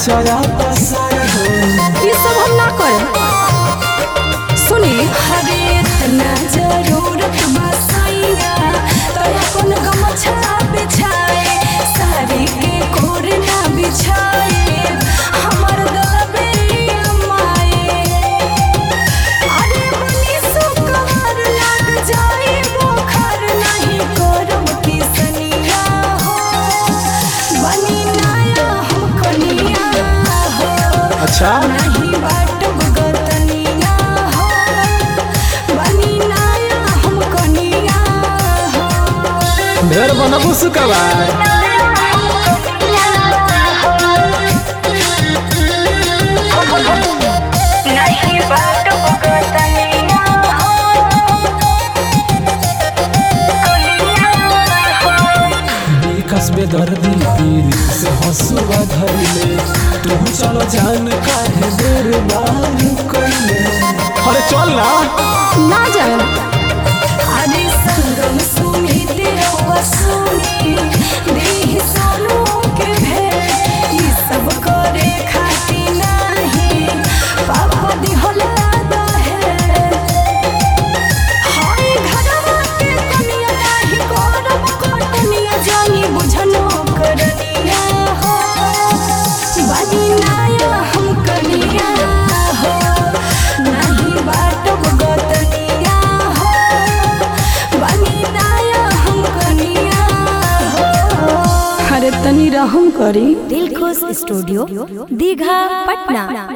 चरा पसार हो ये सब हम ना करे सुनी हरे इतना जरूरत बसैया तो अपन गमछा बिछाए साड़ी के कोर ना बिछाए हमर दलबे माए अरे मनी सुकवर लग जाए बोखर नहीं करब किसनिया हो बनी नाया हम कनिया हो अच्छा नहीं बाटब गतनिया हो बनी नाया हम कनिया हो ढेर बनबू सुकवार नहीं बाटब गतनिया कस्बे दर्दी पीर से हंसुआ धरले तू चलो जान काहे देर बार कइले अरे चल ना ना जाए अरे संगम सुमित वसुनी देह सोनू के भेंट ई सब करे खाती नाही पापा दिहला दहे हाय घरवा के कनिया नाही करब कटनिया जानी बुझनो करनिया हो बनी नाया हम कनिया हो नहीं बाटब गतनिया हो बनी नाया हम कनिया हो अरे तनी रहम करी दिलखुश स्टूडियो दीघा पटना